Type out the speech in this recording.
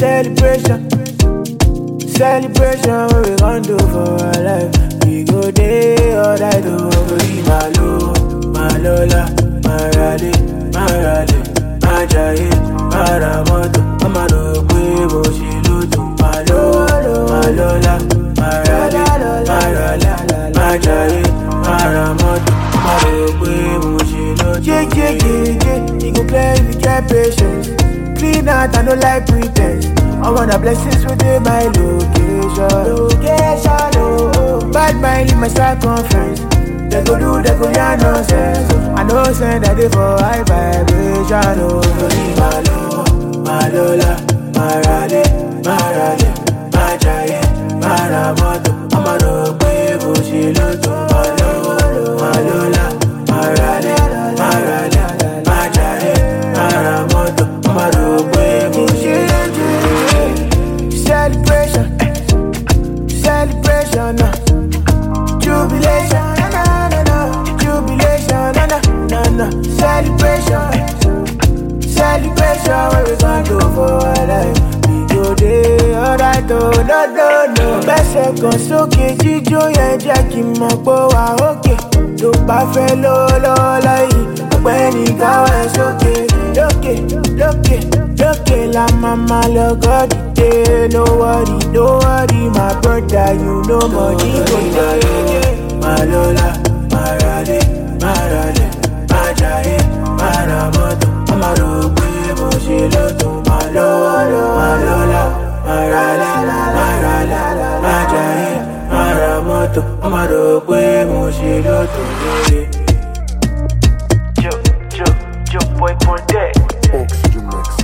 celebration. Celebration, what we gon' do for our life? We go day or die to be malo, malola, marale, marale, majaye, maramoto, amano, quebo, shiluto, malo, malola, marale, marale, majaye, maramoto, amano, quebo, shiluto. Yeah, yeah, yeah, yeah, you go play if you get patience. Clean out, I no like pretense. I want the blessings within my location. Location, oh. Bad mind in my circumference. They go do, they go yarn nonsense. I know send that they for high vibration, oh. Malo, malola, marale, marale, majaye, maramoto. I'ma no pay bullshit, malo, malola, marale, marale, majaye, maramoto. I'ma no pay bullshit. Celebration, celebration, uh. jubilation, na na na na, jubilation, na na na na, celebration, celebration. What we gon' do for our life? We go day alright, oh no no no. Bẹ́sẹ̀ kan sókè jíjó yẹn jẹ́ kí n mọ̀ pé wà ókè. Tó bá fẹ́ lówó lọ́wọ́ láyé, ọ̀gbẹ́ni káwọ́ ẹ̀ sókè. Lókè lókè lókè la máa ma lọ gọ́dì dé. No worry, no worry, my brother, you know money go dey. Malola, marale, marale, majaye, maramoto, amaro pé mo ṣe lọ́tọ̀. Malola, malola, marale, marale, majaye, maramoto, amaro pé mo ṣe lọ́tọ̀. Joe, Joe, Joe boy on deck. Oxygen Mix.